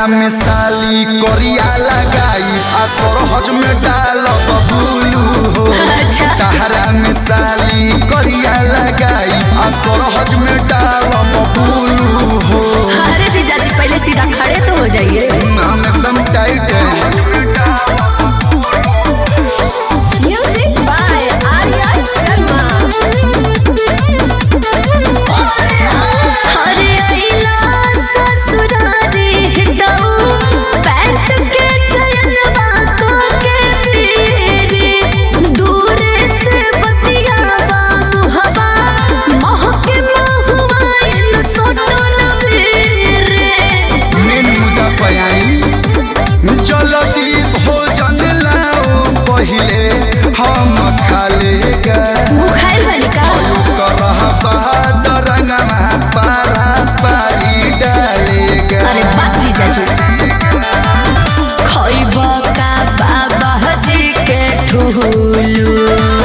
तहरा में साली करिया लगाई आ सरहज में डालब बुलू हो अच्छा। तहरा में साली करिया लगाई आ सरहज में डालब बुलू हो अरे जीजा जी पहले सीधा खड़े तो हो जाइए हम एकदम टाइट है म्यूजिक बाय आर्या शर्मा अरे अइला ससुरारी हितऊ पैंट के चयनवा को के तेरे दूर से बतियावा मुहवा महके महुआ इन सोटो न मेरे मेन मुद्दा पे आई जल्दी भोजन लाओ पहिले हम खा लेगा मुखाइल वाली का करह बहादुर रंगमा पारा पारी डालेगा अरे बात जीजा जी खइब का बाबा जी के ठुलू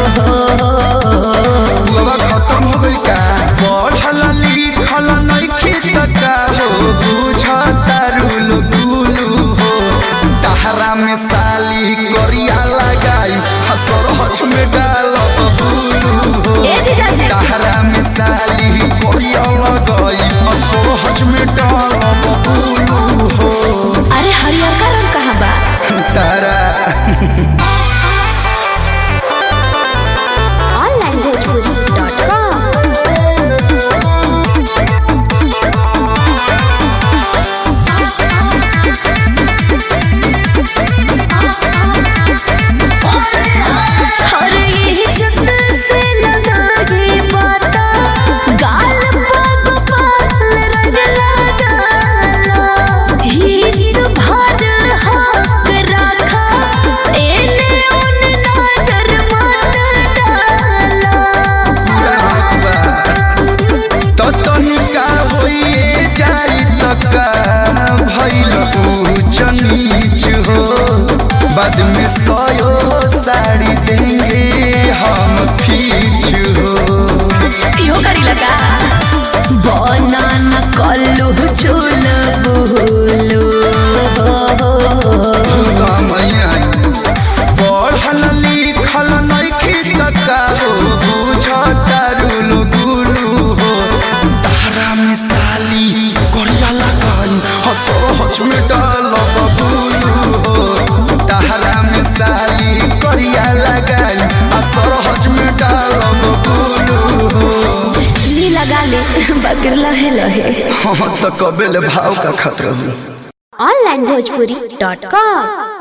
बुआ खत्म हो गई का पढ़ल लिखल नइखे त का हो बुझता रुल गुलू हो तहरा में साली करिया लगाई हसर हच में डालब बुलू हो ए जीजा जी तहरा में साली करिया लगाई हसर हच में डालब बुलू हो अरे हरियर का रंग कहाँ बा तारा ऑनलाइन भोजपुरी डॉट कॉम अरे ये जब से लगाई बाता गाल पग पाल रंग लगाला हित भर हक रखा एने ओन नजर मत डाला तो तनिका होइए जाई तका भइल ऊंच नीच हो बाद में सयो साड़ी देंगे हम फीच हो इहो करी लगा बनान कल्लू चूल बुलू कमैया पढ़ल लिखल नइखे तका हो बुझता रुल गुलू हो तारा में साली करिया लगाई हसो हच में डालब बुलू हो तारा में साली करिया लगाई हसो हच में डालब बुलू हो नी लगा ले बकर लहे लहे हाँ तो कबेल भाव का खतरा हूँ ऑनलाइन भोजपुरी डॉट कॉम